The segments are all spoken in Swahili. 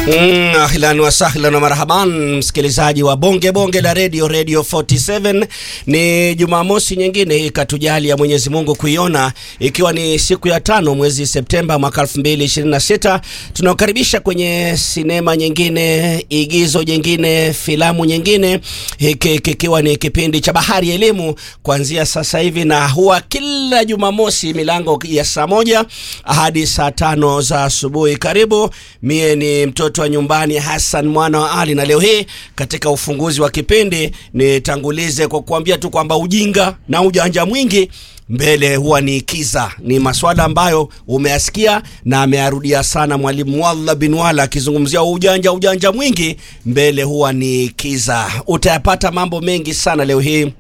Mm, ahlan wa sahlan wa marhaban msikilizaji wa bonge bonge la radio radio 47 ni jumamosi nyingine hii katujali ya mwenyezi mungu kuiona ikiwa ni siku ya tano mwezi septemba mwaka 2026 tunaokaribisha kwenye sinema nyingine igizo jingine filamu nyingine hiki kikiwa ni kipindi cha bahari ya elimu kuanzia sasa hivi na huwa kila jumamosi milango ya saa moja hadi saa tano za asubuhi karibu mie ni mtoto wa nyumbani Hassan mwana wa Ali, na leo hii katika ufunguzi wa kipindi nitangulize kwa kuambia tu kwamba ujinga na ujanja mwingi mbele huwa ni kiza. Ni maswala ambayo umeyasikia na ameyarudia sana mwalimu Walla bin Wala akizungumzia ujanja ujanja mwingi mbele huwa ni kiza. Utayapata mambo mengi sana leo hii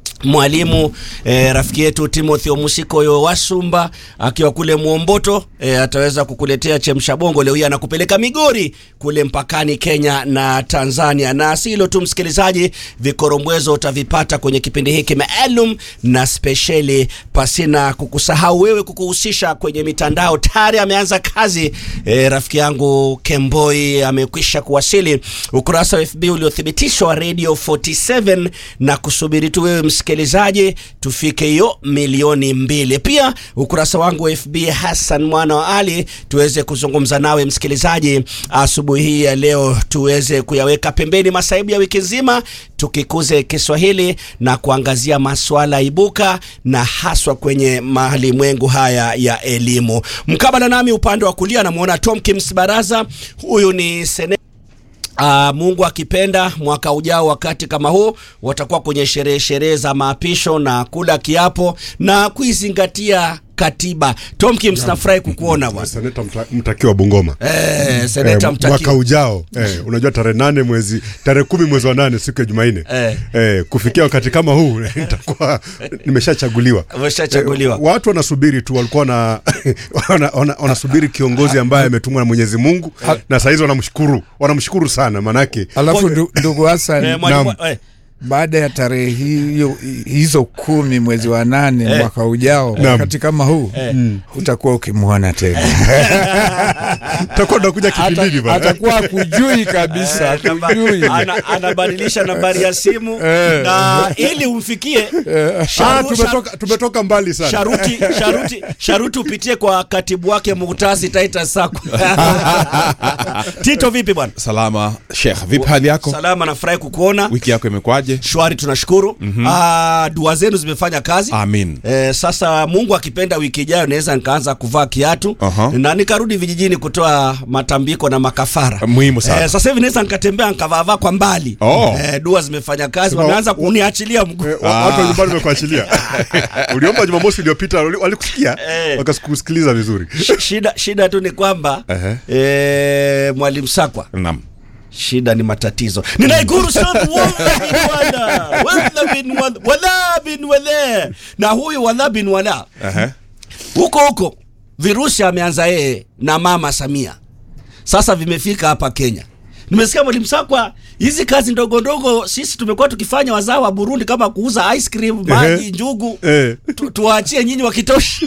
mwalimu eh, rafiki yetu Timothy Omusikoyo Wasumba akiwa kule Mwomboto eh, ataweza kukuletea chemsha bongo leo hii, anakupeleka Migori kule mpakani Kenya na Tanzania. Na si hilo tu, msikilizaji, vikorombwezo utavipata kwenye kipindi hiki maalum na spesheli, pasina kukusahau wewe, kukuhusisha kwenye mitandao. Tayari ameanza kazi eh, rafiki yangu Kemboi amekwisha kuwasili, ukurasa wa FB uliothibitishwa wa Radio 47 na kusubiri tu wewe msikilizaji tufike hiyo milioni mbili. Pia ukurasa wangu wa FB Hassan mwana wa Ali, tuweze kuzungumza nawe msikilizaji asubuhi hii ya leo, tuweze kuyaweka pembeni masaibu ya wiki nzima, tukikuze Kiswahili na kuangazia maswala ibuka na haswa kwenye malimwengu haya ya elimu. Mkabala nami upande wa kulia namwona Tomkins Baraza, huyu ni sene Uh, Mungu akipenda mwaka ujao wakati kama huu watakuwa kwenye sherehe sherehe za maapisho na kula kiapo na kuizingatia katiba. Tomkins, nafurahi kukuona bwana. Seneta mta, mtakiwa Bungoma Eh, seneta eh, mtaki. mwaka ujao eh, unajua tarehe nane mwezi tarehe kumi mwezi wa nane siku ya Jumanne Eh. eh, kufikia wakati kama huu nitakuwa nimeshachaguliwa. Umeshachaguliwa. Eh, watu wanasubiri tu, walikuwa na wana, wana, wanasubiri kiongozi ambaye ametumwa na Mwenyezi Mungu na saa hizi wanamshukuru wanamshukuru sana manake Alafu ndu- ndugu Hassan, Eh, mwalimu, eh, baada ya tarehe hiyo hizo kumi mwezi wa nane mwaka ujao Naam. wakati kama huu utakuwa ukimwona tena takuwa tunakuja kipindini bana. atakuwa akujui kabisa akujui ana, anabadilisha nambari ya simu na ili umfikie Ah, sharu- tumetoka, tumetoka mbali sana. sharuti sharuti sharuti upitie kwa katibu wake Muhtasi Titus Sako. Tito, vipi bwana? Salama Sheikh, vipi hali yako? Salama, nafurahi kukuona. Wiki yako imekwaje? Shwari, tunashukuru. Ah, dua zenu zimefanya kazi. Amin. Eh, sasa Mungu akipenda wiki ijayo naweza nikaanza kuvaa kiatu Aha. na nikarudi vijijini kutoa matambiko na makafara. Muhimu sana. Eh, sasa hivi naweza nikatembea nikavaavaa kwa mbali. Oh. Eh, dua zimefanya kazi, Sema, wameanza wa- kuniachilia mguu. Eh, wa- watu wa nyumbani wamekuachilia. Uliomba Jumamosi iliyopita wali- walikusikia Eh. wakakusikiliza vizuri. Sh- shida shida tu ni kwamba Ehe. eh, mwalimu Sakwa Naam. shida ni matatizo ninaikuru sana wala bin wala wala bin wala wala bin wala na huyu wala bin wala Ehe. huko huko virusi ameanza yeye na mama Samia sasa vimefika hapa Kenya nimesikia mwalimu Sakwa hizi kazi ndogo ndogo sisi tumekuwa tukifanya wazao wa Burundi kama kuuza ice cream maji Ehe. njugu Eh. tu, tuwaachie nyinyi wakitosha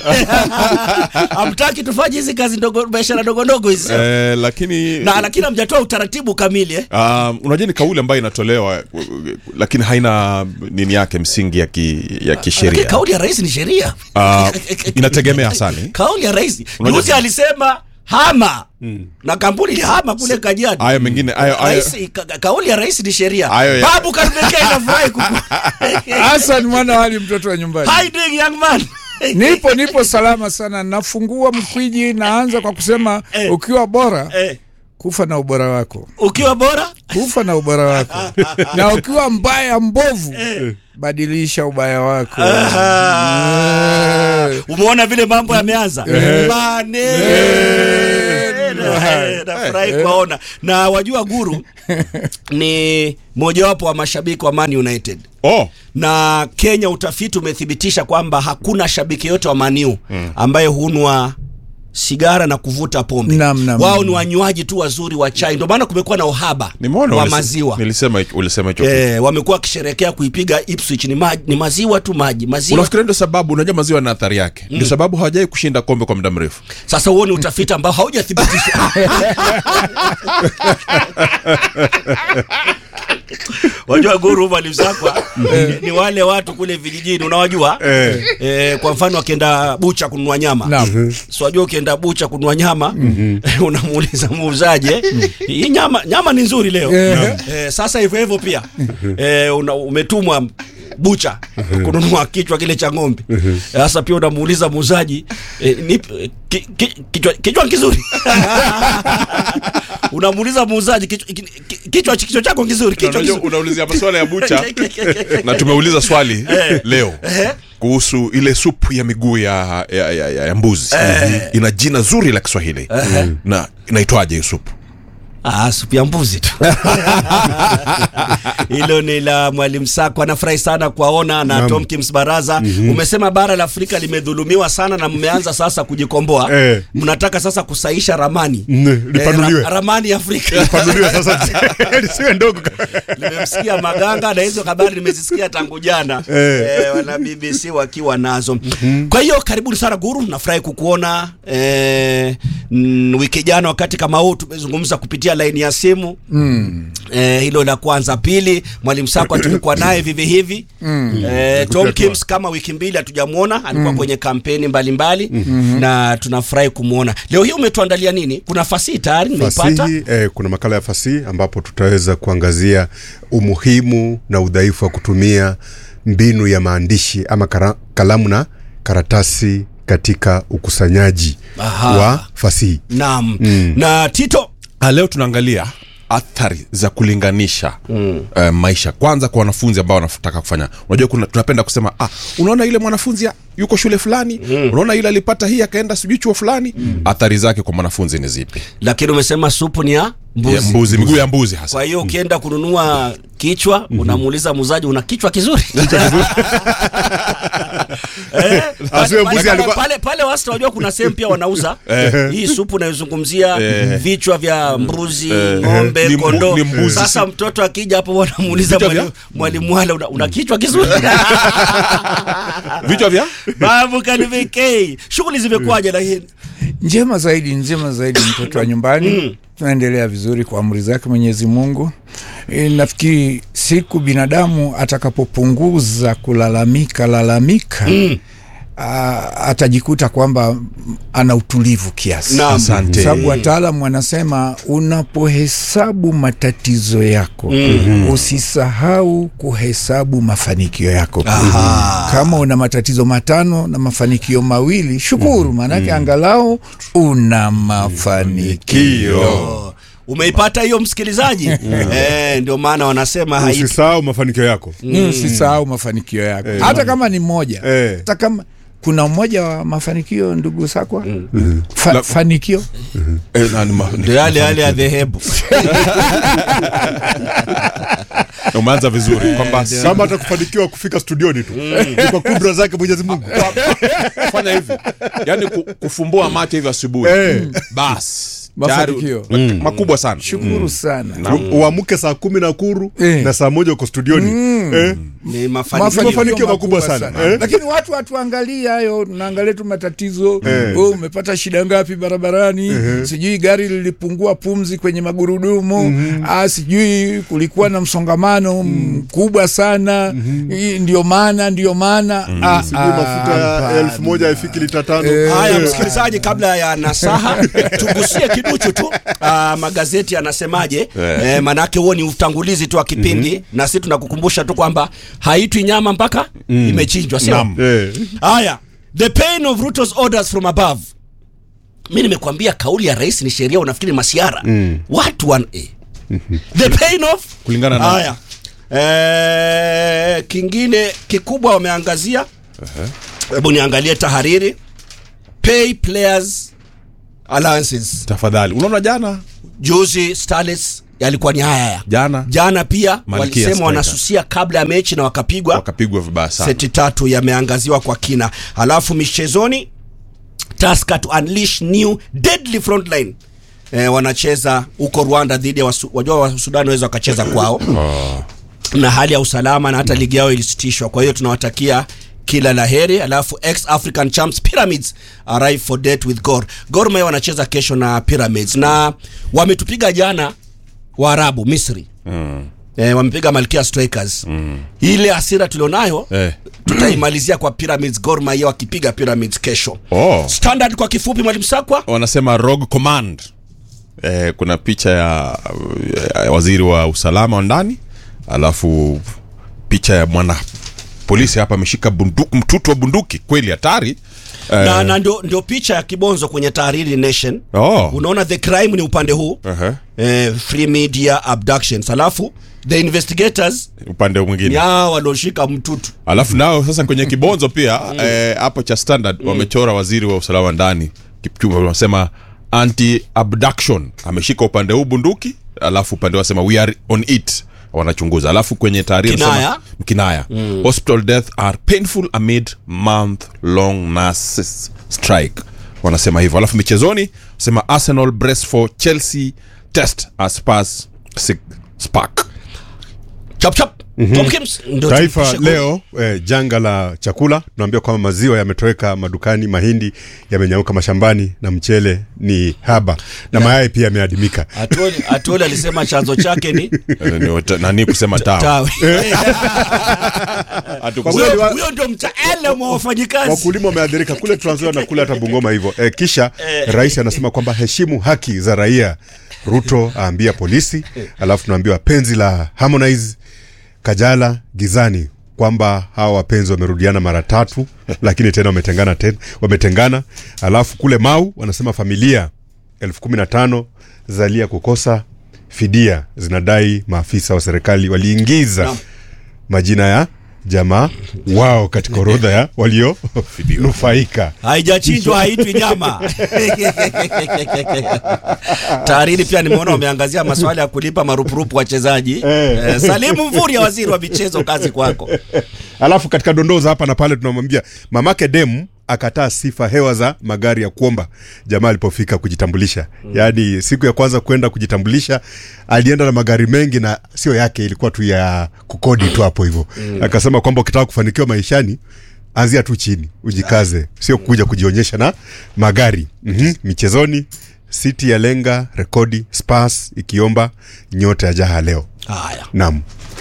hamtaki tufanye hizi kazi ndogo biashara ndogo ndogo hizi Eh, lakini na lakini hamjatoa utaratibu kamili eh? um, unajua ni kauli ambayo inatolewa uh, lakini haina nini yake msingi ya, ki, ya Lakini kisheria. kauli ya rais ni sheria Uh, inategemea sana. eh. kauli ya rais Unajua- juzi alisema hama na kampuni ilihama kule Kajiado Hayo mengine hayo hayo Rais, ka, ka- kauli ya rais ni sheria Hayo ya- babu karibekea inafurahi kuku Hassan mwana wali mtoto wa nyumbani How you doing young man nipo nipo salama sana nafungua mkwiji naanza kwa kusema Eh. ukiwa bora eh, kufa na ubora wako ukiwa bora kufa na ubora wako na ukiwa mbaya mbovu badilisha ubaya wako Eh. umeona vile mambo yameanza maneno Eh, nafurahi kuwaona na wajua guru ni mojawapo wa mashabiki wa Man United oh, na Kenya utafiti umethibitisha kwamba hakuna shabiki yote wa Maniu ambaye hunwa sigara na kuvuta pombe Naam, naam, wao naam. ni wanywaji tu wazuri wa chai ndio maana kumekuwa na uhaba nimeona wa ulise- maziwa nilisema hicho- ulisema hicho kitu. Eh, wamekuwa wakisherekea kuipiga Ipswich ni, ma, ni maziwa tu maji maziwa unafikiria ndio sababu unajua maziwa na athari yake ndio sababu hawajai kushinda kombe kwa muda mrefu sasa huo ni utafiti ambao haujathibitisha wajua guru walimsakwa ni, ni wale watu kule vijijini unawajua Eh. eh, kwa mfano akienda bucha kununua nyama Naam. so wajua ukienda bucha kununua nyama unamuuliza muuzaji eh, hii nyama nyama ni nzuri leo Eh. eh, sasa hivyo hivyo pia eh, una, umetumwa bucha kununua kichwa kile cha ng'ombe sasa pia unamuuliza muuzaji eh, nip- ki, ki, kichwa, kichwa kizuri unamuuliza muuzaji kichwa, ki- ki- kichwa kichwa chako kizuri kichwa Unajua, kizuri unaulizia maswala ya bucha na tumeuliza swali leo kuhusu ile supu ya miguu ya, ya, ya, ya, ya mbuzi ina jina zuri la kiswahili na inaitwaje hiyo supu Ah, supu ya mbuzi tu hilo ni la mwalimu Sako. Anafurahi sana kuwaona na Naam. Tom Kims Baraza. Umesema bara la Afrika limedhulumiwa sana na mmeanza sasa kujikomboa. Eh. Mnataka sasa kusaisha ramani Mm, lipanuliwe. ra- ramani ya Afrika. panuliwe sasa lisiwe ndogo Nimemsikia Maganga na hizo habari nimezisikia tangu jana Eh. eh, wana BBC wakiwa nazo. Kwa hiyo karibuni sana Guru, nafurahi kukuona eh, mm, wiki jana wakati kama huu tumezungumza kupitia laini ya simu mm. eh, hilo la kwanza. Pili, mwalimu Sakwa tulikuwa naye vivi hivi mm. eh, Tom Kims kama wiki mbili hatujamwona, alikuwa kwenye kampeni mbalimbali mm-hmm. na tunafurahi kumwona leo hii. Umetuandalia nini? Kuna fasihi tayari nimeipata. fasihi eh, kuna makala ya fasihi ambapo tutaweza kuangazia umuhimu na udhaifu wa kutumia mbinu ya maandishi ama kara, kalamu na karatasi katika ukusanyaji Aha. wa fasihi Naam. Na Tito Ah, leo tunaangalia athari za kulinganisha mm. uh, maisha kwanza kwa wanafunzi ambao wanataka kufanya unajua kuna, tunapenda kusema ah, unaona ile mwanafunzi ya- yuko shule fulani mm. unaona ile alipata hii akaenda sijui chuo fulani mm. athari zake kwa mwanafunzi ni zipi lakini umesema supu ni ya mbuzi. Ya mbuzi miguu ya mbuzi hasa Kwa hiyo ukienda kununua kichwa unamuuliza muuzaji una kichwa kizuri. Eh, Asiwe pale- mbuzi pale- alikuwa- pale pale wasta wajua kuna sehemu pia wanauza hii supu unayozungumzia vichwa vya mbuzi, ng'ombe, Ni mbu- kondoo. ni mbuzi. Sasa mtoto akija hapo wanamuuliza Vichwa vya- mwalimu mwalimu wale una, una kichwa kizuri. vichwa vya Babu kanivekei. Shughuli zimekuwaje lakini? njema zaidi njema zaidi mtoto wa nyumbani tunaendelea vizuri kwa amri zake mwenyezi mungu e, nafikiri siku binadamu atakapopunguza kulalamika lalamika mm. atajikuta kwamba ana utulivu kiasi Naam. Asante. sababu wataalamu wanasema unapohesabu matatizo yako mm-hmm. usisahau kuhesabu mafanikio yako Aha. kama una matatizo matano na mafanikio mawili shukuru maanake angalau una mafanikio Oh, Umeipata hiyo msikilizaji? Eh, ndio maana wanasema hai usisahau mafanikio yako mm. usisahau mafanikio yako hata kama ni moja Eh. hata kama kuna mmoja wa mafanikio ndugu sakwa Fa, fanikio eh, na- ni ma- ni- ndio yale yale ya dhehebu. na umeanza vizuri kwamba kama hata kufanikiwa kufika studioni tu ni kwa kudra zake mwenyezi mungu fanya hivi yani ku, kufumbua macho hivi asubuhi Eh. basi Mafanikio. tayari- makubwa sana shukuru sana U- uamke saa kumi na kuru Eh. na saa moja uko studioni eh? Ni mafanikio. mafanikio makubwa sana. Eh? lakini watu hatuangalia hayo tunaangalia tu matatizo Eh. oh, umepata shida ngapi barabarani sijui gari lilipungua pumzi kwenye magurudumu ah, sijui kulikuwa na msongamano mkubwa sana Hii ndio maana ndio maana ah, sijui ah, mafuta ya hapana. elfu moja haifiki lita tano Haya, Eh. msikilizaji, kabla ya nasaha tugusie kiduchu tu ah, magazeti yanasemaje? Eh, manake huo ni utangulizi tu wa kipindi na sisi tunakukumbusha tu kwamba haitwi nyama mpaka imechinjwa, sio? Naam. Eh. Haya, the pain of Ruto's orders from above. Mi nimekwambia kauli ya rais ni sheria, unafikiri masiara watu wan eh. the pain of Kulingana na- haya eh, kingine kikubwa wameangazia hebu niangalie tahariri pay players allowances tafadhali unaona jana juzi Starlets yalikuwa ni haya haya jana jana pia Malkia walisema Striker. wanasusia kabla ya mechi na wakapigwa wakapigwa vibaya sana seti tatu yameangaziwa kwa kina halafu michezoni Tusker to unleash new deadly frontline eh, wanacheza huko Rwanda dhidi ya wasu, wajua wa Sudan waweza wakacheza kwao na hali ya usalama na hata ligi yao ilisitishwa. Kwa hiyo tunawatakia kila la heri. Alafu ex African champs Pyramids arrive for date with Gor. Gor Mahia wanacheza kesho na Pyramids na wametupiga jana Waarabu Misri Mm. eh, wamepiga Malkia Strikers mm. ile hasira tulionayo Eh. tutaimalizia kwa Pyramids. Gor Mahia wakipiga Pyramids kesho. Oh. Standard kwa kifupi, mwalimu Sakwa. wanasema rogue command eh, kuna picha ya, ya waziri wa usalama wa ndani alafu picha ya mwana polisi hapa ameshika bunduki mtutu wa bunduki kweli hatari na, na ndio, ndio picha ya kibonzo kwenye Tahariri Nation. Oh. Unaona the crime ni upande huu Aha. eh, free media abductions, alafu the investigators upande ni mwingine hao walioshika mtutu. alafu nao sasa kwenye kibonzo pia eh, hapo cha standard wamechora waziri wa usalama wa ndani Kipchumba wanasema anti abduction ameshika upande huu bunduki alafu upande wasema we are on it wanachunguza alafu kwenye taarifa Kinaya. wanasema- kinaya hospital death are painful amid month long nurses strike wanasema hivyo alafu michezoni sema arsenal brace for chelsea test as Spurs sick spark Chap chap. Tomkins ndio Taifa tupishe leo eh, janga la chakula tunaambia kwamba maziwa yametoweka madukani, mahindi yamenyauka mashambani na mchele ni haba na mayai pia yameadimika. Atoli, Atoli alisema chanzo chake ni Eh, ni wata- nani kusema tawa tawi. Hatukusema- Huyo huyo ndio mtaalamu wa wafanyikazi. Wakulima wameathirika kule Trans Nzoia na kule hata Bungoma hivyo. Eh, kisha rais anasema kwamba heshimu haki za raia. Ruto aambia polisi, alafu tunaambiwa penzi la Harmonize Kajala gizani kwamba hawa wapenzi wamerudiana mara tatu, lakini tena wametengana tena, wametengana. Alafu kule Mau wanasema familia elfu kumi na tano zalia kukosa fidia, zinadai maafisa wa serikali waliingiza Naam. majina ya jamaa wao katika orodha ya walionufaika. haijachinjwa haitwi nyama. Tahariri pia nimeona wameangazia maswala ya kulipa marupurupu wachezaji. Eh, Salimu Mvurya, waziri wa michezo, kazi kwako. Alafu katika dondoo za hapa na pale tunamwambia mamake Demu akataa sifa hewa za magari ya kuomba jamaa alipofika kujitambulisha. Yaani siku ya kwanza kwenda kujitambulisha alienda na magari mengi na sio yake, ilikuwa tu ya kukodi tu hapo hivyo. Akasema kwamba ukitaka kufanikiwa maishani anzia tu chini, ujikaze, sio kuja kujionyesha na magari. Mhm. Michezoni City ya lenga rekodi Spurs ikiomba nyota ya jaha leo. Haya. Naam.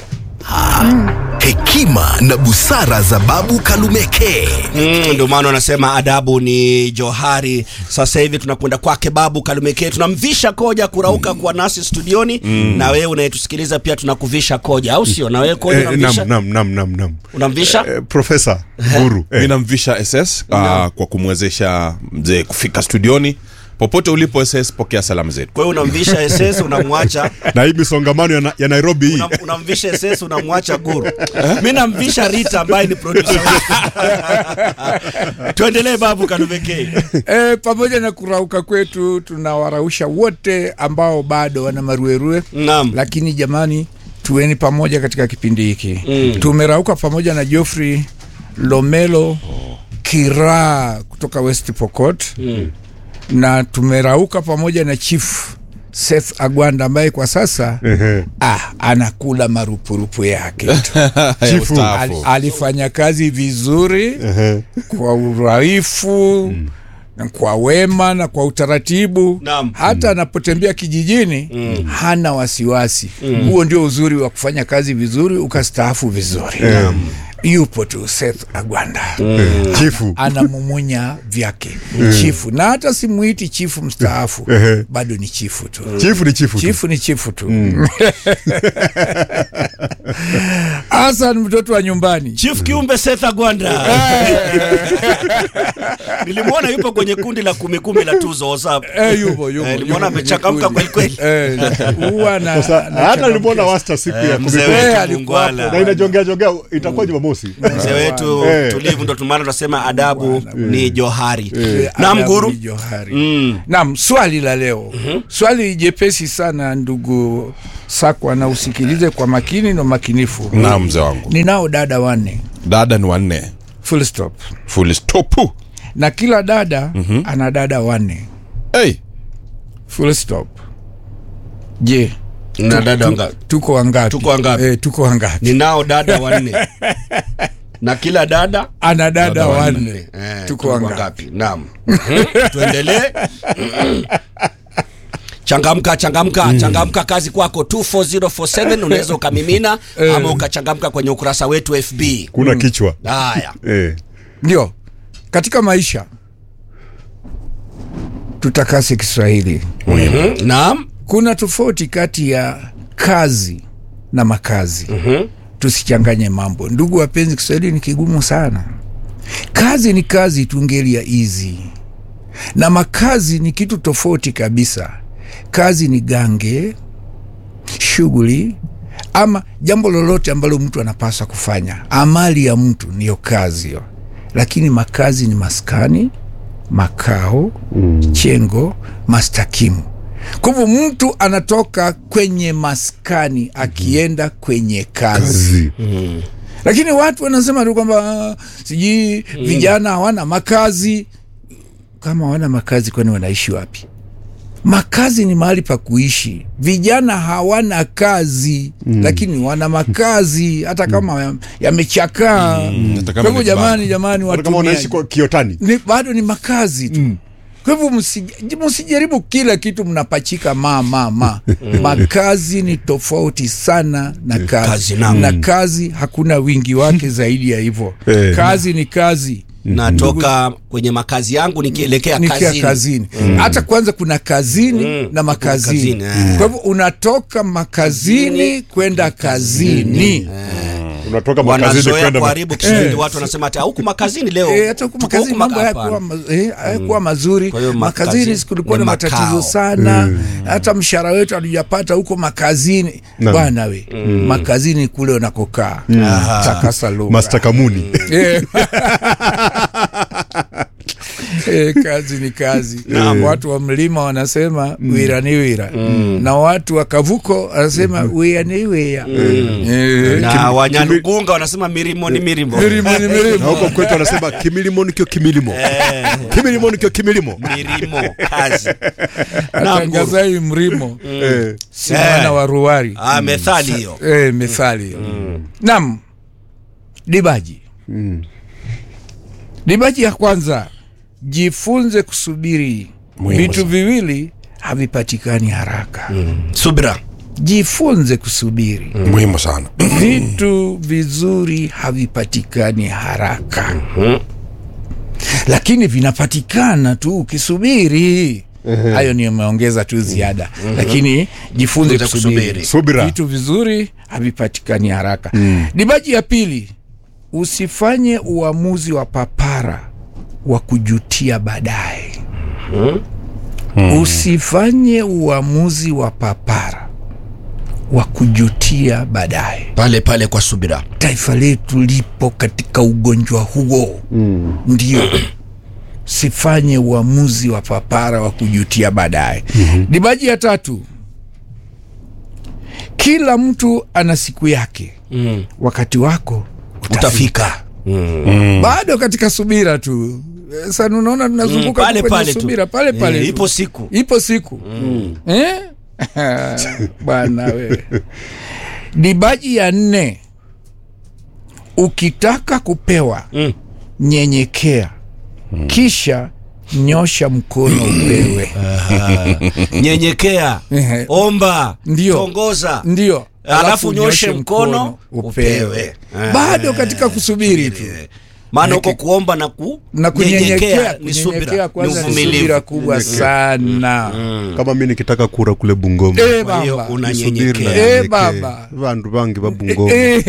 hekima na busara za babu kalumeke Mm, ndio maana wanasema adabu ni johari. Sasa hivi tunakwenda kwake Babu Kalumeke, tunamvisha koja kurauka kuwa nasi studioni na wewe unayetusikiliza pia tunakuvisha koja, au sio? Na wewe koja Eh, unamvisha, nam, nam, nam, nam, nam. unamvisha? Eh, Profesa Guru mi eh, namvisha ss uh, kwa kumwezesha mzee kufika studioni popote ulipo ss pokea salamu zetu Kwa hiyo unamvisha SS unamwacha na hii misongamano ya, na, ya Nairobi hii Unam, unamvisha SS unamwacha Guru. Mi namvisha Rita ambaye ni producer wetu. Tuendelee Babu Kalumeke. E, pamoja na kurauka kwetu tunawarausha wote ambao bado wana maruerue Naam. lakini jamani tuweni pamoja katika kipindi hiki mm. tumerauka pamoja na Geoffrey Lomelo Kiraa kutoka West Pokot mm. na tumerauka pamoja na Chief Seth Agwanda ambaye kwa sasa ah, anakula marupurupu yake tu. Chifu. Al, alifanya kazi vizuri kwa uraifu na kwa wema na kwa utaratibu Naam. hata anapotembea kijijini hana wasiwasi huo ndio uzuri wa kufanya kazi vizuri ukastaafu vizuri yupo tu Seth Agwanda chifu anamumunya vyake chifu na hata simuiti chifu mstaafu bado ni chifu tu chifu ni chifu tu. chifu ni chifu tu Hasan mtoto wa nyumbani Chief Kiumbe Seth Agwanda. Nilimwona yupo kwenye kundi la kumi kumi la tuzo WhatsApp. Eh, yupo, yupo, Eh, nilimwona yupo amechangamka kwenye kweli kweli. Eh, huwa na- Sasa, na hata changamkia. nilimwona wasta siku ya Eh, kumi mzee kumi. Eh, wetu alikuwa hapo. na Mungwala. inajongea jongea itakuwa Jumamosi Mzee wetu Eh. tulivu ndo tumana tunasema adabu ni johari. Eh, Naam Adamu guru. ni Johari. Naam, swali la leo swali jepesi sana ndugu Sakwa, na usikilize kwa makini na makinifu. na mzee wangu Ninao dada wanne, dada ni wanne full stop. full stop na kila dada ana dada wanne hey, full stop je na dada tu- wangapi? tuko wangapi Tuko wangapi? eh, tuko wangapi ninao dada wanne na kila dada ana dada wanne Eh, tuko wangapi wangapi naam Mhm. tuendelee changamka changamka changamka kazi kwako 24047 unaweza ukamimina ama ukachangamka kwenye ukurasa wetu fb kuna kichwa haya eh. ndio katika maisha tutakase kiswahili Mhm. naam kuna tofauti kati ya kazi na makazi mm-hmm. tusichanganye mambo ndugu wapenzi kiswahili ni kigumu sana kazi ni kazi tungelia easy na makazi ni kitu tofauti kabisa kazi ni gange shughuli ama jambo lolote ambalo mtu anapaswa kufanya amali ya mtu niyo kazi hiyo lakini makazi ni maskani makao mm. chengo mastakimu kwa hivyo mtu anatoka kwenye maskani akienda kwenye kazi, Zi. lakini watu wanasema tu kwamba "Ah, sijui vijana hawana makazi kama hawana makazi kwani wanaishi wapi makazi ni mahali pa kuishi vijana hawana kazi mm. lakini wana makazi hata kama ya- yamechakaa hata kama kwa hivyo ni jamani jamani Hata kama wanaishi watumiaji kwa kiotani ni, bado ni makazi tu mm. kwa hivyo msij- msijaribu kila kitu mnapachika ma ma ma makazi ni tofauti sana na kazi, Kazi, naam. na kazi hakuna wingi wake zaidi ya hivyo Eh. kazi ni kazi natoka kwenye makazi yangu nikielekea nikia kazini, kazini hata kwanza kuna kazini na makazini Kazini, eh. kwa hivyo unatoka makazini kwenda kazini unatoka makazini wanazoea kwenda ma- kuharibu kiswahili watu wanasema ati huku makazini leo Eh, hata huku tuko makazini huku mambo maka- hayakuwa hapana. ma- eh, hayakuwa mazuri Kwa hiyo makazini makazi kulikuwa ni na makao. matatizo sana hata mshahara wetu hatujapata huko makazini Naam. bwana we makazini kule unakokaa takasa lugha Master Kamuni Eh. Eh, kazi ni kazi watu wa mlima wanasema wira ni wira na watu wa kavuko wanasema wia ni wia Eh. na wanyalugunga wanasema mirimo ni mirimo Milimo ni na milimo. huko kwetu wanasema kimilimo nikio kimilimo kimilimo nikio kimilimo mirimo kazi Naam, guru. atangazaji mrimo Eh. si mwana wa ruwari Ah, methali hiyo eh, methali hiyo nam dibaji dibaji ya kwanza jifunze kusubiri Muhimu vitu sana. viwili havipatikani haraka subira jifunze kusubiri muhimu sana vitu vizuri havipatikani haraka lakini vinapatikana tu ukisubiri hayo ni ameongeza tu ziada lakini jifunze Jifunze kusubiri kusubiri. Subira. vitu vizuri havipatikani haraka dibaji ya pili usifanye uamuzi wa papara wa kujutia baadaye usifanye uamuzi wa papara wa kujutia baadaye pale pale kwa subira taifa letu lipo katika ugonjwa huo mm. ndio sifanye uamuzi wa papara wa kujutia baadaye mm-hmm. dibaji ya tatu kila mtu ana siku yake mm. wakati wako utafika bado katika subira tu Eh, sana unaona tunazunguka Mm, pale tu kwenye pale tu. subira pale pale Eh, tu. ipo siku. ipo siku eh? bwana wewe dibaji ya nne ukitaka kupewa Mm. nyenyekea kisha nyosha mkono upewe nyenyekea Ehe. omba Ndio. tongoza ndio Alafu nyoshe mkono, upewe. bado katika kusubiri tu maana huko kuomba na na kunyenyekea kunyenyekea ni kunyenyekea subira ni kwanza ni uvumilivu subira kubwa sana kama mi nikitaka kura kule bungoma Eh, kwa hiyo baba. nisubiri unanyenyekea Eh, nanyekee. baba. vandu vangi va bungoma Eh,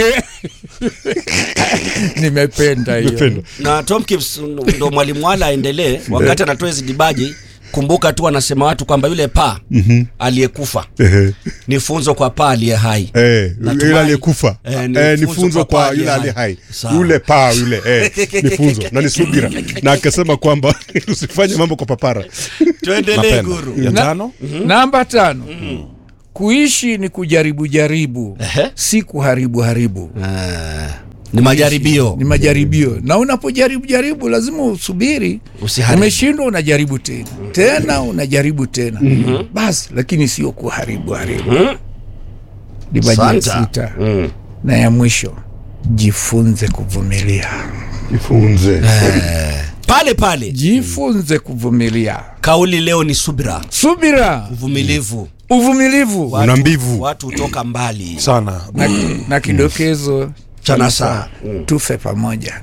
nimependa hiyo Nimependa. na Tom Kips ndo mwalimu wala aendelee wakati anatoa hizi dibaji kumbuka tu anasema watu kwamba yule paa aliyekufa Ehe. ni funzo kwa paa aliye hai Eh, Natumai- yule aliyekufa Eh, ni Eh, ni funzo funzo kwa kwa paa yule aliye aliye hai Sawa. yule paa yule eh, ni funzo na ni subira na akasema kwamba usifanye mambo kwa papara tuendelee napenda guru ya Na- tano namba tano kuishi ni kujaribu jaribu Ehe. si kuharibu haribu Ah, Ni majaribio. ni majaribio na unapojaribu jaribu lazima usubiri Usiharibu. umeshindwa unajaribu tena tena unajaribu tena basi lakini sio kuharibu haribu libaji ya Santa. sita na ya mwisho jifunze kuvumilia jifunze pale pale jifunze kuvumilia kauli leo ni subira subira uvumilivu uvumilivu una mbivu watu hutoka mbali sana na, na kidokezo Cha nasaa. tufe pamoja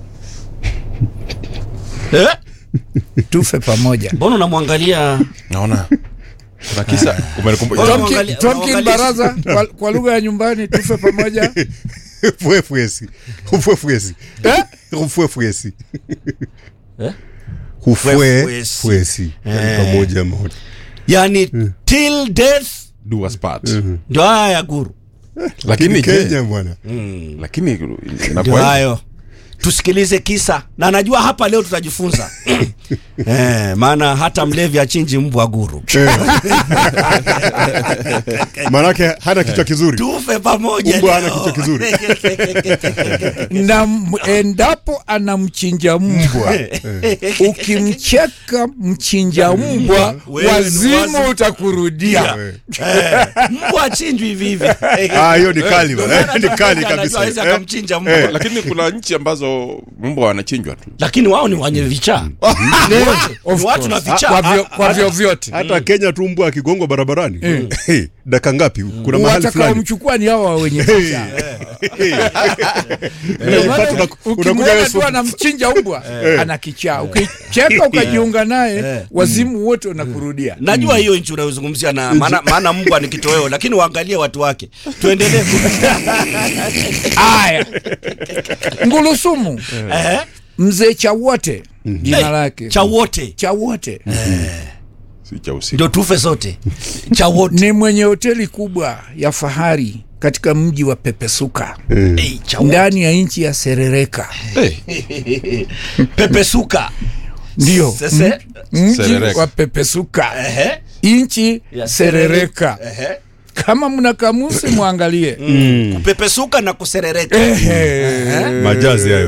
Eh? tufe pamoja mbona unamwangalia naona kuna kisa umenikumbusha Tom- Tomkin, Unaangalia- Tomkin unaangalia- baraza kwa, kwa lugha ya nyumbani tufe pamoja Ufwefwesi. Ufwefwesi. Eh? Ufwefwesi. Ufwefwesi. Ufwefwesi. Pamoja moja. yani till death do us part ndio haya ya guru lakini je, Kenya bwana. lakini ndio inakuwa hayo tusikilize kisa na najua hapa leo tutajifunza eh, maana hata mlevi achinji mbwa guru Manake hana kichwa kizuri. tufe pamoja Mbwa hana leo. kichwa kizuri. na m- endapo anamchinja mbwa ukimcheka mchinja mbwa Wewe ni wazimu wazimu. utakurudia Eh, mbwa achinjwi hivi hivi Ah, hiyo ni kali Ndio bwana. maana Ni hata kali mmoja anajua hawezi kabisa. Eh? akamchinja mbwa lakini kuna nchi ambazo mbwa wanachinjwa tu lakini wao ni wenye vichaa Ni wote, Of ni watu na course. vichaa kwa vyo- kwa vyovyote Hata Kenya tu mbwa akigongwa barabarani. Hey, dakika ngapi? Kuna mahali fulani. watakaomchukua ni hawa wenye vichaa. Ndio maana Wakati una- uki- unakuja ukimwona wewe tu anamchinja mbwa ana kichaa ukicheka ukajiunga naye wazimu wote unakurudia najua hiyo nchi unayozungumzia na maana, maana mbwa ni kitoweo lakini waangalie watu wake tuendelee ku- aya ngulusumu Eh, mzee chawote jina eh, lake cha wote chawote si cha usiku ndio tufe sote cha wote ni mwenye hoteli kubwa ya fahari katika mji wa pepesuka Eh, cha wote. ndani ya nchi ya serereka hey, pepesuka ndio Sese- mji Serereka. wa pepesuka Ehe, nchi ya serereka ehe. kama mna kamusi mwangalie kupepesuka na kuserereka Ehe. Majazi hayo.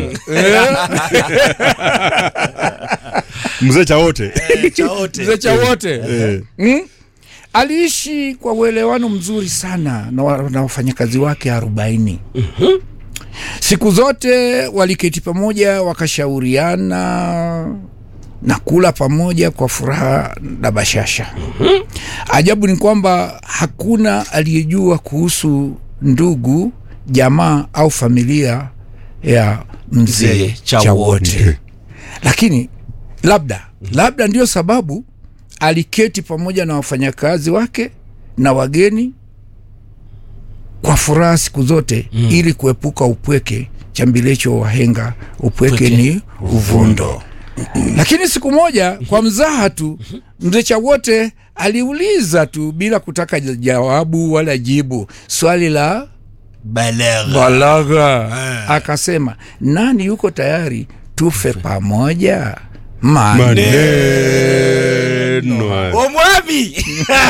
Mzee cha wote. Eh, cha wote mzee chawote Eh. mm? aliishi kwa uelewano mzuri sana na, wa, na wafanyakazi wake arobaini siku zote waliketi pamoja wakashauriana na kula pamoja kwa furaha na bashasha ajabu ni kwamba hakuna aliyejua kuhusu ndugu jamaa au familia ya mzee Mzee Chawote. chawote lakini labda labda ndio sababu aliketi pamoja na wafanyakazi wake na wageni kwa furaha siku zote mm. ili kuepuka upweke chambilecho wahenga upweke Upweke. ni uvundo lakini siku moja kwa mzaha tu mzee chawote aliuliza tu bila kutaka jawabu wala jibu swali la balagha balagha akasema nani yuko tayari tufe pamoja mane Maneno hayo. omwami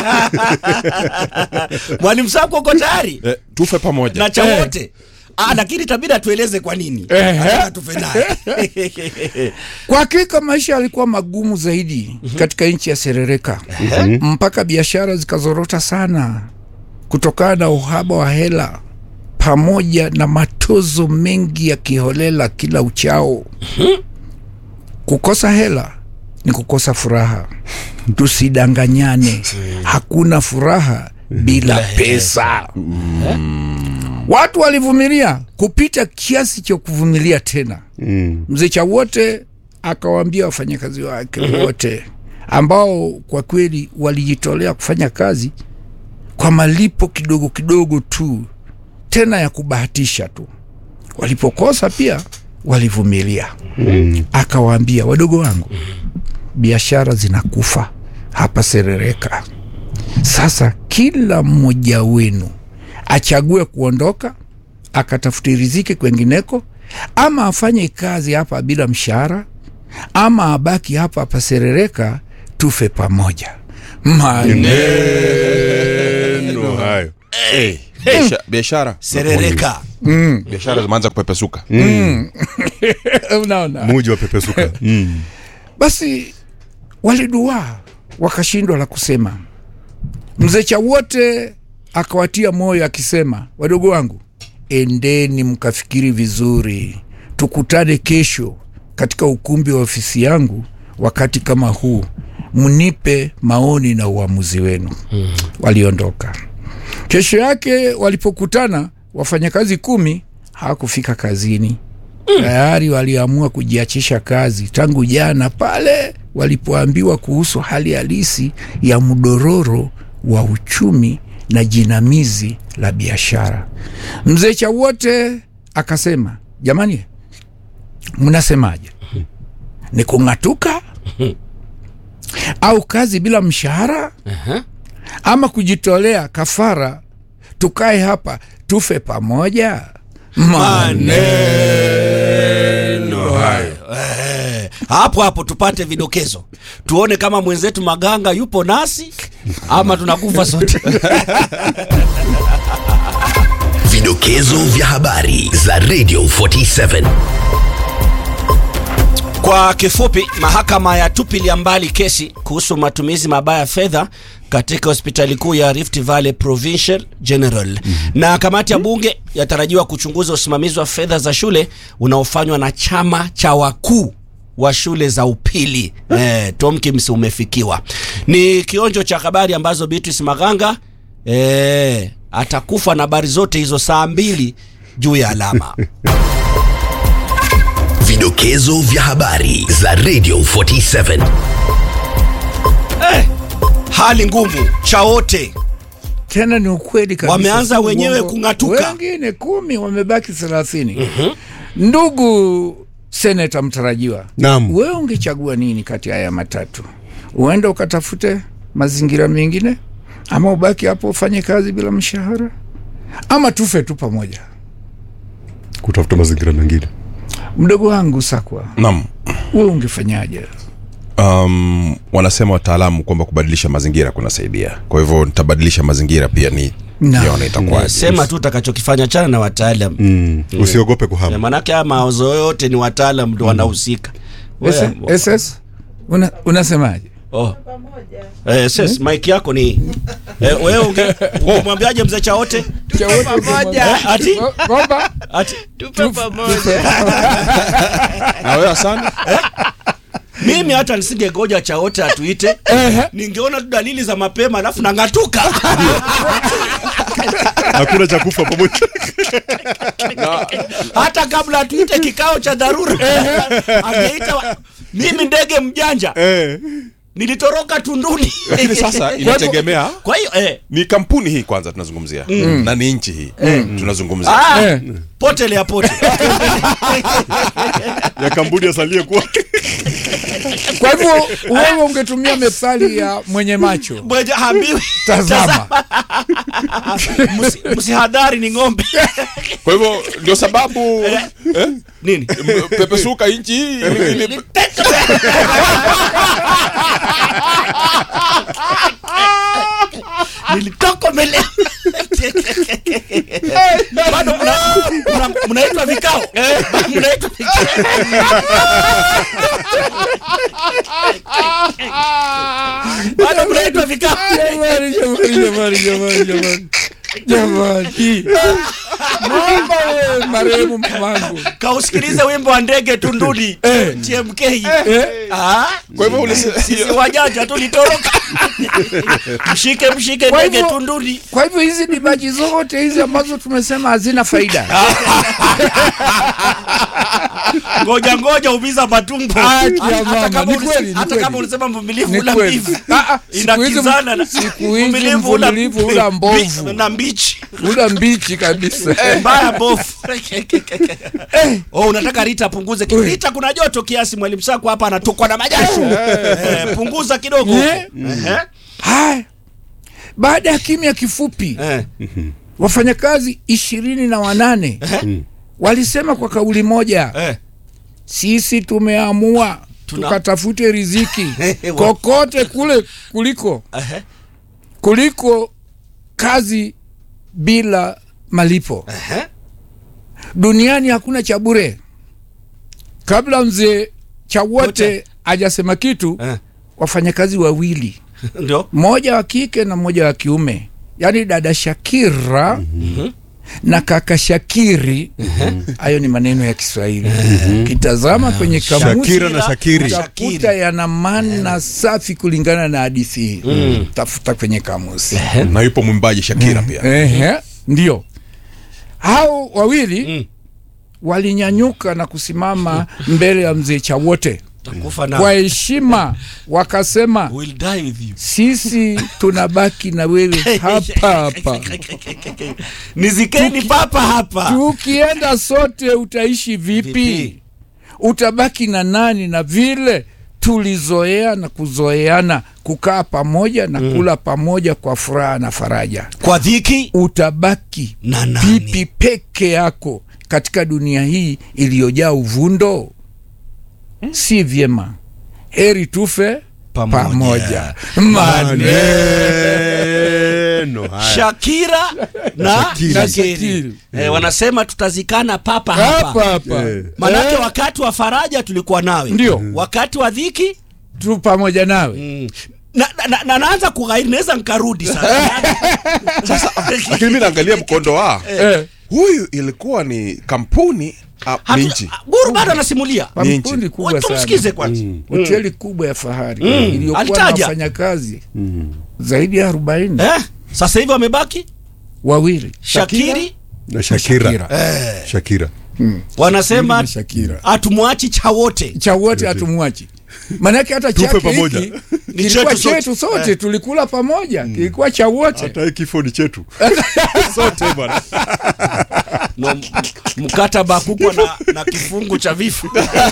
mwalimu sako uko tayari eh, tufe pamoja na cha wote Ah, lakini tabidi atueleze kwa nini Anataka tufe naye kwa hakika maisha yalikuwa magumu zaidi katika nchi ya serereka mpaka biashara zikazorota sana kutokana na uhaba wa hela pamoja na matozo mengi ya kiholela kila uchao kukosa hela ni kukosa furaha tusidanganyane hakuna furaha bila pesa watu walivumilia kupita kiasi cha kuvumilia tena Mm. mzee chawote akawaambia wafanyakazi wake wote ambao kwa kweli walijitolea kufanya kazi kwa malipo kidogo kidogo tu tena ya kubahatisha tu walipokosa pia walivumilia Mm. akawaambia wadogo wangu biashara zinakufa hapa serereka sasa kila mmoja wenu achague kuondoka akatafuti riziki kwengineko ama afanye kazi hapa bila mshahara ama abaki hapa hapa serereka tufe pamoja maneno Maneno hayo. Eh, maisha, biashara serereka biashara zimeanza kupepesuka unaona muji wa pepesuka mm. basi waliduaa wakashindwa la kusema mzee chawote akawatia moyo akisema wadogo wangu endeni mkafikiri vizuri tukutane kesho katika ukumbi wa ofisi yangu wakati kama huu mnipe maoni na uamuzi wenu hmm. waliondoka kesho yake walipokutana wafanyakazi kumi hawakufika kazini tayari waliamua kujiachisha kazi tangu jana pale walipoambiwa kuhusu hali halisi ya mdororo wa uchumi na jinamizi la biashara mzee chawote akasema jamani mnasemaje ni kung'atuka au kazi bila mshahara ama kujitolea kafara tukae hapa tufe pamoja maneno hayo Eh, hapo hapo tupate vidokezo tuone kama mwenzetu maganga yupo nasi ama tunakufa sote Vidokezo vya habari za Radio 47. Kwa kifupi, mahakama ya tupilia mbali kesi kuhusu matumizi mabaya ya fedha katika hospitali kuu ya Rift Valley Provincial General na kamati ya bunge yatarajiwa kuchunguza usimamizi wa fedha za shule unaofanywa na chama cha wakuu wa shule za upili eh, Tomkins umefikiwa. Ni kionjo cha habari ambazo Beatrice Maganga eh, atakufa na habari zote hizo saa mbili juu ya alama. Vidokezo vya habari za Radio 47. Hali ngumu chaote tena ni ukweli kabisa Wameanza si wenyewe uongo. kung'atuka. wengine kumi wamebaki thelathini ndugu seneta mtarajiwa Naam. wewe ungechagua nini kati ya haya matatu uenda ukatafute mazingira mengine ama ubaki hapo ufanye kazi bila mshahara ama tufe tu pamoja kutafuta mazingira mengine mdogo wangu sakwa naam wewe ungefanyaje um, wanasema wataalamu kwamba kubadilisha mazingira kunasaidia kwa hivyo nitabadilisha mazingira pia ni Naam. nione itakuwaje sema tu utakachokifanya chana na wataalam mm. usiogope Eh, kuhama manake haya mawazo yote ni wataalam ndo wanahusika SS, Wewe- SS? Una, unasemaje oh. Eh, sis, mike yako ni eh, wewe unge- ungemwambiaje mzee chaote Eh, ati kwamba ati na wewe asani mimi hata nisingegoja chaote atuite ningeona tu dalili za mapema alafu nang'atuka hakuna cha kufa pamoja hata kabla atuite kikao cha dharura angeita wa- mimi ndege mjanja eh. nilitoroka tunduni lakini sasa inategemea kwa hiyo eh, ni kampuni hii kwanza tunazungumzia na ni nchi hii tunazungumzia ah, Eh. potelea pote ya kampuni asalie kuwa kwa hivyo wewe ungetumia methali ya mwenye macho mwenye hambiwi tazama Msi- msihadhari ni ng'ombe kwa hivyo ndio sababu eh, nini m- pepesuka nchi hii ili- ili- nilitoka mbele bado mna- mna- mnaitwa vikao mnaitwa vikao bado mnaitwa vikao jamani jamani jamani jamani jamani jamani naomba wewe marehemu mamangu kausikilize wimbo wa ndege tunduni tmk Ah, kwa hivyo ulise- sisi wajanja tulitoroka mshike mshike Kwa ndege hivyo- tunduni kwa hivyo hizi dibaji zote hizi ambazo tumesema hazina faida ngoja ngoja umiza matumbo Haki ya Hata mama, kama ni ulise- kweli, ni hata kweli. kama ulisema mvumilivu Ni ula kweli. mbivu Ah, ah, siku hizi- inakizana na siku hizi mvumilivu ula mvumilivu ula mbovu. mbi- na mbichi ula mbichi kabisa mbaya bofu oh, unataka Rita apunguze kidogo. Rita kuna joto kiasi, mwalimu Sako hapa anatokwa na majasho eh, punguza kidogo Eh? Ehe. haya baada ya kimya kifupi Eh. wafanyakazi ishirini na wanane walisema kwa kauli moja Eh. sisi tumeamua Tuna- tukatafute riziki Wa- kokote kule kuliko Ehe. kuliko kazi bila malipo Ehe. duniani hakuna cha bure kabla mzee chawote Wote. ajasema kitu Eh. wafanyakazi wawili Ndio. mmoja wa kike na mmoja wa kiume yaani dada shakira na kaka shakiri hayo ni maneno ya kiswahili kitazama kwenye kamusi Shakira na Shakiri. utakuta yana maana safi kulingana na hadithi hii tafuta kwenye kamusi na yupo mwimbaji shakira pia Ehe, ndio hao wawili walinyanyuka na kusimama mbele ya mzee Chawote Takufa na kwa heshima, wakasema We'll die with you. sisi tunabaki na wewe hapa hapa, Nizikeni papa hapa. tukienda sote utaishi vipi? Vipi? Utabaki na nani? Na vile tulizoea na kuzoeana kukaa pamoja na kula pamoja kwa furaha na faraja, Kwa dhiki utabaki na nani? vipi peke yako katika dunia hii iliyojaa uvundo? Si vyema, heri tufe Pamoja. pamoja. Maneno Maneno haya. Shakira na Shakiri. Shakiri. Shakiri. Eh, wanasema tutazikana papa hapa hapa. hapa, Eh. Manake Eh, wakati wa faraja tulikuwa nawe, Ndio. wakati wa dhiki tu pamoja nawe. mm. na, na, na, na naanza kughairi, naweza nkarudi sasa. lakini mi naangalia mkondo wa Eh, huyu ilikuwa ni kampuni ah, ni Hatu- nchi Guru bado anasimulia, Ni nchi. kampuni kubwa Watu sana, msikize kwanza. hoteli kubwa ya fahari Mm. iliyokuwa na Alitaja. wafanyakazi zaidi ya arobaini Eh, sasa hivi wamebaki wawili Shakiri, na Shakira. Shakira. Shakira. wanasema na Shakira hatumwachi cha wote. cha wote hatumwachi manake hata Tufe chake pamoja. hiki Ni kilikuwa chetu sote. chetu sote tulikula pamoja kilikuwa cha wote Hata hii kifo ni chetu sote bwana. No, m- mkataba kukwa na, na kifungu cha vifo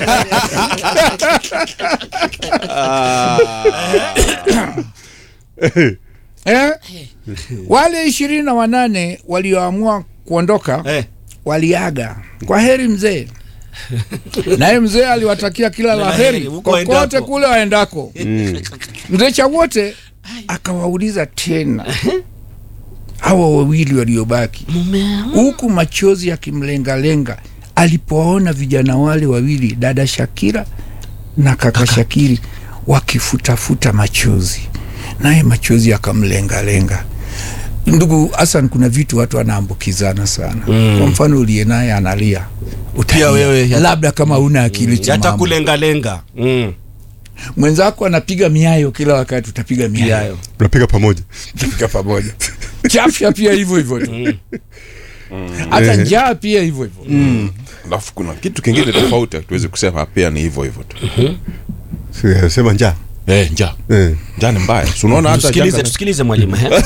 eh? wale ishirini na wanane walioamua kuondoka eh. waliaga kwa heri mzee naye mzee aliwatakia kila la heri huko kokote waendako. kule waendako mzee chawote akawauliza tena hawa wawili waliobaki huku machozi yakimlengalenga alipowaona vijana wale wawili dada shakira na kaka shakiri wakifutafuta machozi naye machozi yakamlengalenga ndugu hasan kuna vitu watu wanaambukizana sana mm. kwa mfano uliye naye analia utalia. wewe, yata- labda kama una akili timamu yatakulengalenga mm. mwenzako anapiga miayo kila wakati utapiga miayo Yayo. Tunapiga pamoja. utapiga pamoja chafya pia hivyo hivyo tu hata njaa pia hivyo hivyo alafu kuna kitu kingine tofauti tuwezi kusema pia ni hivyo hivyo tu Si- Sema njaa. eh, njaa Eh. njaa ni mbaya si unaona hata tusikilize janga- tusikilize mwalimu eh?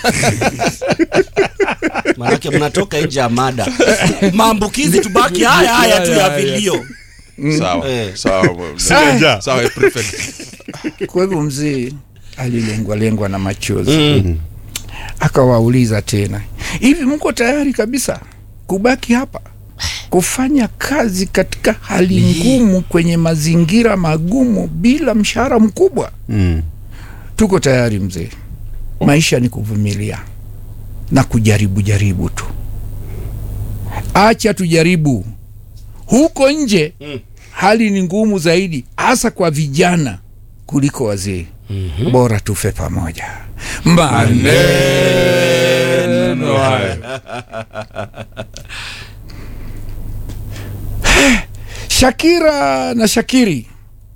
manake mnatoka nje ya mada maambukizi tubaki haya haya tu ya vilio sawa Eh. sawa Sina njaa. sawa prefect kwa hivyo mzee alilengwalengwa na machozi akawauliza tena hivi mko tayari kabisa kubaki hapa kufanya kazi katika hali ngumu kwenye mazingira magumu bila mshahara mkubwa Mm. tuko tayari mzee maisha ni kuvumilia na kujaribu jaribu tu acha tujaribu huko nje hali ni ngumu zaidi hasa kwa vijana kuliko wazee bora tufe pamoja maneno haya shakira na shakiri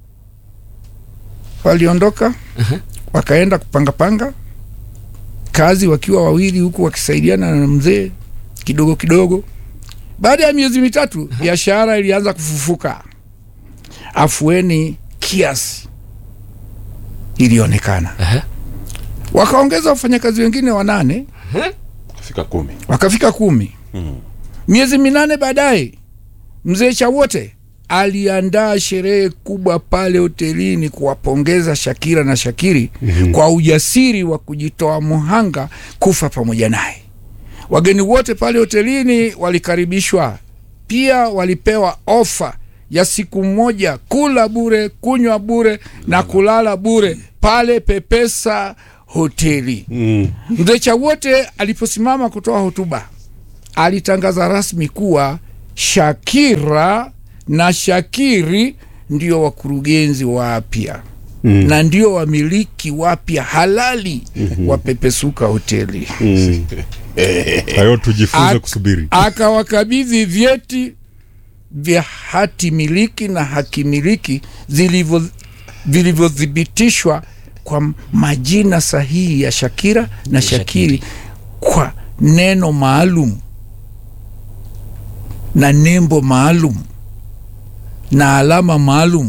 waliondoka wakaenda kupangapanga kazi wakiwa wawili huku wakisaidiana na mzee kidogo kidogo baada ya miezi mitatu biashara ilianza kufufuka afueni kiasi ilionekana wakaongeza wafanyakazi wengine wanane fika kumi wakafika kumi miezi minane baadaye mzee chawote aliandaa sherehe kubwa pale hotelini kuwapongeza shakira na shakiri mm-hmm. kwa ujasiri wa kujitoa muhanga kufa pamoja naye wageni wote pale hotelini walikaribishwa pia walipewa ofa ya siku moja kula bure kunywa bure na kulala bure pale pepesa hoteli Mm. mzee chawote aliposimama kutoa hotuba alitangaza rasmi kuwa Shakira na Shakiri ndio wakurugenzi wapya mm. na ndio wamiliki wapya halali mm-hmm. wa Pepesuka hoteli Kwa hiyo tujifunze Ak- kusubiri. akawakabidhi vyeti vya hati miliki na haki miliki zilivyo- vilivyothibitishwa kwa majina sahihi ya Shakira na Shakiri kwa neno maalum na nembo maalum na alama maalum